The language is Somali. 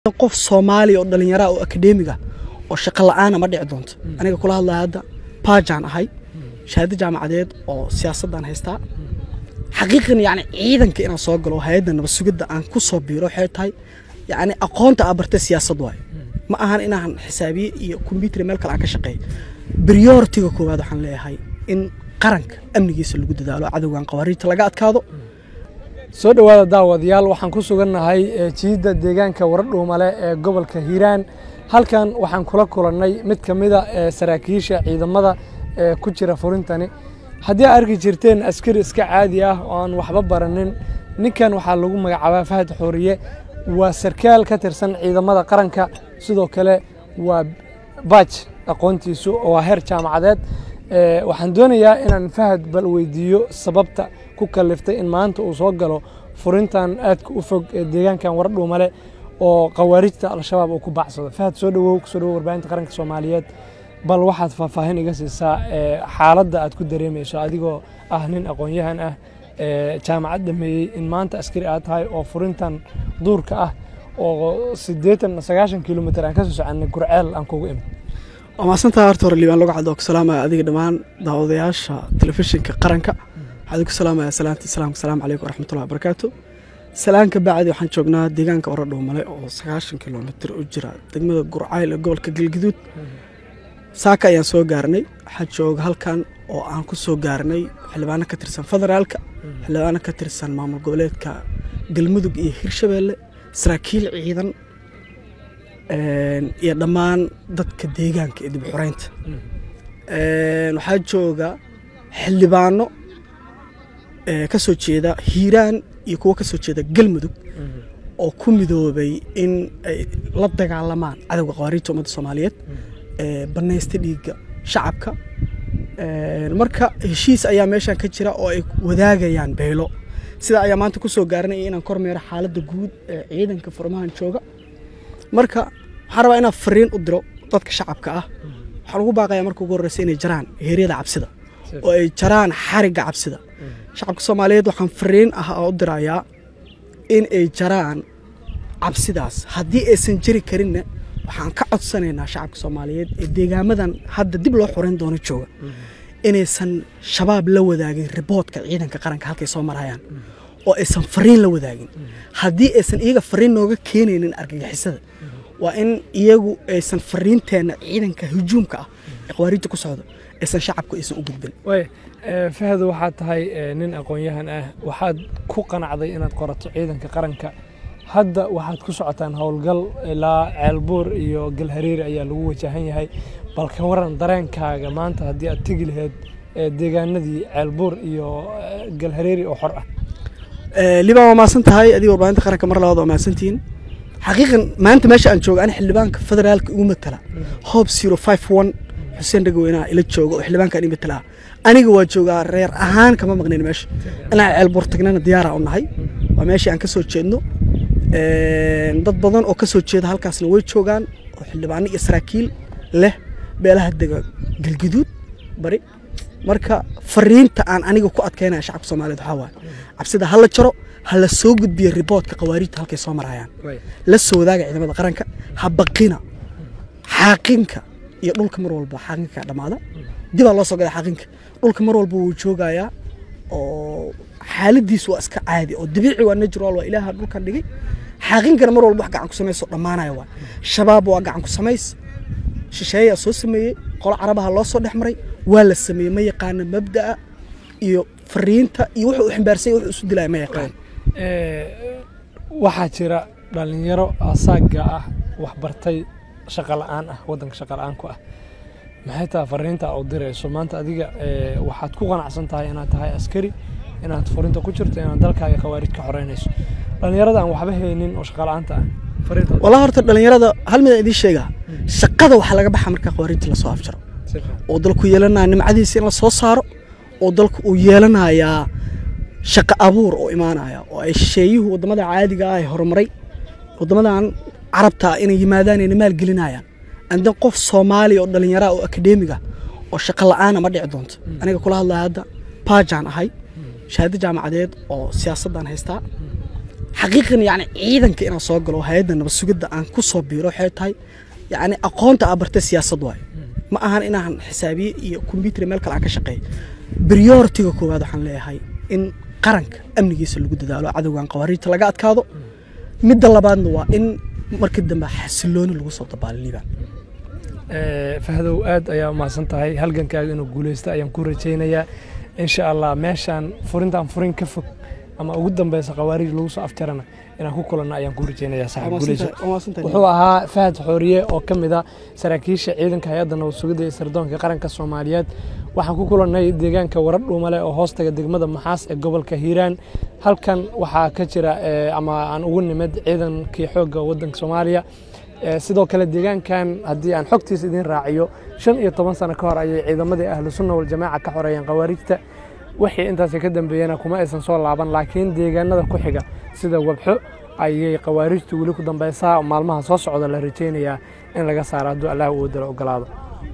qof soomaaliya oo dhallinyara oo akademiga oo shaqo la-aana ma dhici doonto aniga kula hadlaya hadda baajaan ahay shahaado jaamacadeed oo siyaasadaan haystaa xaqiiqan yani ciidanka inaan soo galo hay-adda nabad sugidda aan ku soo biiro waxay tahay yani aqoonta aa bartay siyaasad waayo ma ahan inaan xisaabiye iyo kombyuutar meel kale aan ka shaqeeyo prioritiga koowaad waxaan leeyahay in qaranka amnigiisa lagu dadaalo cadowgan qawaariijta laga adkaado soo dhowaada daawadayaal waxaan ku sugannahay jiidda deegaanka waradhuumale ee gobolka hiiraan halkan waxaan kula kulannay mid ka mida saraakiisha ciidamada ee ku jira furintani haddii aad arki jirteen askari iska caadi ah oo aan waxba baranin ninkan waxaa lagu magacaabaa fahad xooriye waa sarkaal ka tirsan ciidamada qaranka sidoo kale waa baaj aqoontiisu waa heer jaamacadeed waxaan doonayaa inaan fahad bal weydiiyo sababta ku kaliftay in maanta uu soo galo furintan aadka u fog ee deegaankan waradhuumale oo khawaarijta al-shabaab uu ku bacsado fahad soo dhawow kusoo dhawow warbaahinta qaranka soomaaliyeed bal waxaad faahfaahin iga siisaa xaaladda aad ku dareemayso adigoo ah nin aqoon-yahan ah jaamacad dhameeyey in maanta askari aad tahay oo furintan duurka ah oo siddeetan sagaashan kilomitr aan kasoo soconay gurceel aan kugu imid waa maasantaa horta hore liibaan lagu cadoo ku salaamaya adiga dhammaan daawadayaasha telefishinka qaranka waxaan ku salaamaya salaanta islaamka salaamu calaykum waraxmatullahi wabarakaatu salaanka bacdi waxaan joognaa deegaanka oradhoomale oo sagaashan kilomitr u jira degmada gurcayl ee gobolka galgaduud saaka ayaan soo gaarnay waxaa jooga halkan oo aan ku soo gaarnay xildhibaano ka tirsan federaalka xildhibaano ka tirsan maamul goboleedka galmudug iyo hirshabeelle saraakiil ciidan iyo dhammaan dadka deegaanka ee dib xoreynta waxaa jooga xildhibaano ka soo jeeda hiiraan iyo kuwo ka soo jeeda galmudug oo ku midoobay in ay la dagaalamaan cadowga qawaariijta ummadda soomaaliyeed banaysta dhiigga shacabka marka heshiis ayaa meeshan ka jira oo ay wadaagayaan beelo sidaa ayaa maanta ku soo gaaranaya inaan kormeero xaaladda guud ee ciidanka furmahan jooga marka waxaan rabaa inaan fariin u diro dadka shacabka ah waxaan ugu baaqayaa marka ugu horreysa inay jaraan heeryada cabsida oo ay jaraan xarigga cabsida shacabka soomaaliyeed waxaan fariin ah oo u dirayaa in ay jaraan cabsidaas haddii aysan jari karinna waxaan ka codsanaynaa shacabka soomaaliyeed ee deegaamadan hadda dib loo xoreyn doono jooga inaysan shabaab la wadaagin riboodka ciidanka qaranka halkay soo marayaan oo aysan fariin la wadaagin haddii aysan iyaga fariin nooga keenaynin argagixisada waa in iyagu aysan fariinteenna ciidanka hujuumka ah ee qawaariijta ku socda aysan shacabku aysan u gudbin fahad waxaad tahay nin aqoon-yahan ah waxaad ku qanacday inaad qorato ciidanka qaranka hadda waxaad ku socotaan howlgal ilaa ceelbuur iyo galhareeri ayaa lagu wajahan yahay bal ka waran dareenkaaga maanta haddii aad tegi laheyd deegaanadii ceelbuur iyo galhareeri oo xor ah liibaan waa maasan tahay adiga warbaahinta qaranka mar labaad waa maasantihiin xaqiiqan maanta meesha aan jooga ani xildhibaanka federaalka igu matala hob zero five one xuseen dhagaweynaha ila jooga oo xildhibaankaan ii matalaa aniga waa joogaa reer ahaan kama maqnayn meesha inaan ceelbuur tagnana diyaara u nahay waa meeshii aan ka soo jeedno dad badan oo ka soo jeeda halkaasna way joogaan oo xildhibaano iyo saraakiil leh beelaha dega galgaduud bari marka fariinta aan aniga ku adkaynaya shacabka soomaaliyeed waxaa waaye cabsida ha la jaro ha la soo gudbiyo riboodka qawaariijta halkay soo marayaan la soo wadaaga ciidamada qaranka ha baqina xaaqinka iyo dhulka mar walba xaaqinka dhammaada dibaa loo soo galay xaaqinka dhulka mar walba wuu joogayaa oo xaaladiisu waa iska caadi oo dabiici waa natural waa ilaaha dhulkan dhigay xaaqinkana mar walba wax gacan ku samayso dhammaanaya waa shabaab waa gacan ku samays shisheeyaa soo sameeyey qolo carabaha loo soo dhex maray waa la sameeyey ma yaqaana mabda'a iyo fariinta iyo wuxuu u ximbaarsan wuxuu isu dilaya ma yaqaan waxaa jira dhallinyaro asaaga ah wax bartay shaqa la'aan ah waddanka shaqa la'aan ku ah maxay tahay fariinta u dirayso maanta adiga waxaad ku qanacsan tahay inaad tahay askari inaad furinta ku jirto inaad dalkaaga khawaarij ka xoreynayso dhallinyarada aan waxba haynin oo shaqa la'aanta ah walaa horta dhallinyarada hal mid aan idiin sheegaa shaqada waxaa laga baxa marka khawaarijta lasoo afjaro oo dalku yeelanaya nimcadiisa in la soo saaro oo dalku uu yeelanayaa shaqo abuur oo imaanaya oo ay shisheeyuhu waddamada caadiga ah ee horumaray waddamadan carabta inay yimaadaan ayna maalgelinayaan andan qof soomaaliya oo dhallinyara oo akademiga oo shaqo la'aana ma dhici doonto aniga kula hadlaya hadda baajaan ahay shahaado jaamacadeed oo siyaasadaan haystaa xaqiiqan yani ciidanka inaan soo galo oo hay-adda nabad sugidda aan ku soo biiro waxay tahay yani aqoonta aa bartay siyaasad waayo ma ahan inaan xisaabiye iyo kombyuutar meel kale aan ka shaqeeyo prioritiga koowaad waxaan leeyahay in qaranka amnigiisa lagu dadaalo cadowgan qawaariijta laga adkaado midda labaadna waa in markii dambe xasilooni lagu soo dabaalo liibaan fahdow aad ayaa umahadsan tahay halgankaaga inuu guuleysto ayaan ku rajaynayaa insha allah meeshaan furintaan furin ka fog ama ugu dambeysa khawaarij lagu soo afjarana inaan ku kulanno ayaan ku rajaynayaa saaxiib guuleyso wuxuu ahaa fahad xooriye oo ka mid ah saraakiisha ciidanka hay-adda nabad sugidda iyo sirdoonka qaranka soomaaliyeed waxaan ku kulannay deegaanka warar dhuumale oo hoostaga degmada maxaas ee gobolka hiiraan halkan waxaa ka jira ama aan ugu nimid ciidankii xoogga waddanka soomaaliya sidoo kale deegaankan haddii aan xogtiisa idiin raaciyo shan iyo toban sano ka hor ayay ciidamadii ahlu sunna waljamaaca ka xoreeyeen khawaarijta wixii intaasi ka dambeeyena kuma aysan soo laaban laakiin deegaanada ku xiga sida wabxo ayay khawaarijtu weli ku dambeysaa maalmaha soo socda la rajaynayaa in laga saaro hadduu allah uu dalo ogolaado